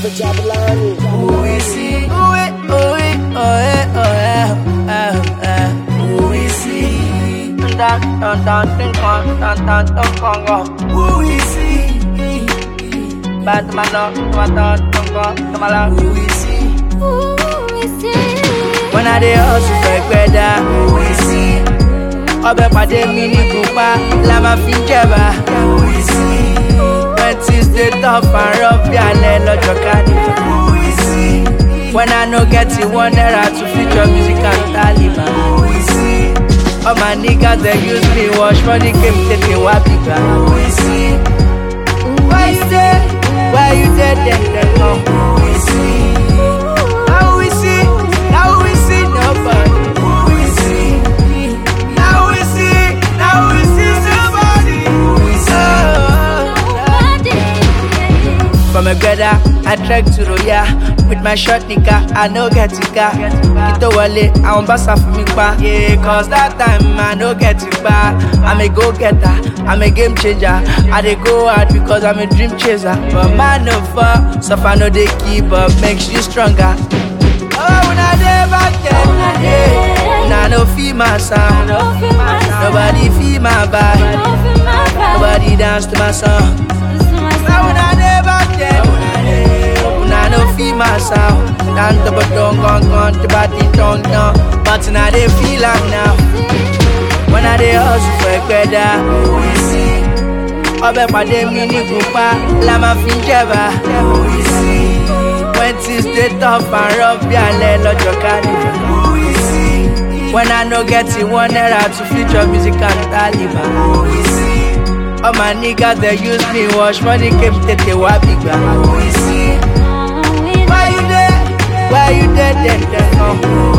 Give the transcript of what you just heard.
Jabba Jabbalani. Who is he? Who is, who is, oh eh, oh eh, oh eh. Who is he? Dun dun dun dun dun dun dun dun dun dun. Who is he? Bad man, no, dun dun dun dun dun dun. Who is he? When I dey hustle for gbẹ̀dá. Who is he? Ọbẹ̀ pàdé mi ní kúpa, la máa fi jẹ̀bà. Who is he? When things dey tough and rough bí alẹ́ lọ́jọ́ carnival. Who is he? When I no get it, one naira to feature music and Taliban. Who is he? All my niggas dey use me wash money came tètè wá bìgbà. Who is he? Why you dey? Why you dey dem dem come? Who is he? Now we see, now we see nobody. Who is he? Now we see, now we see somebody. Who is he? From a greda, I trek to Roya With my short nigga, I no get it car Kito wale, I won't pass for me pa Yeah, cause that time I no get it pa I'm a go-getter, I'm a game changer I dey go hard because I'm a dream chaser But man no fall, suffer no dey keep up Makes you stronger Oh, when I dey back then, yeah Nah, no feel my sound Nobody feel my vibe Nobody dance to my song Now when I dey back then, when I no feel my sound, down to but don't gone gone to body tongue down, but now they feel am now. When I dey hustle for gbẹ̀dá, ọbẹ̀ pàdé mi ní kúpa, la máa fi ń jẹ̀bà. When things dey tough and rough bí alẹ́ lọ́jọ́ carnival. When I no get it, one naira to feature music and Taliban. All my niggas they use me wash money came tètè wá bìgbà. Why you there? Why you there? Then then come.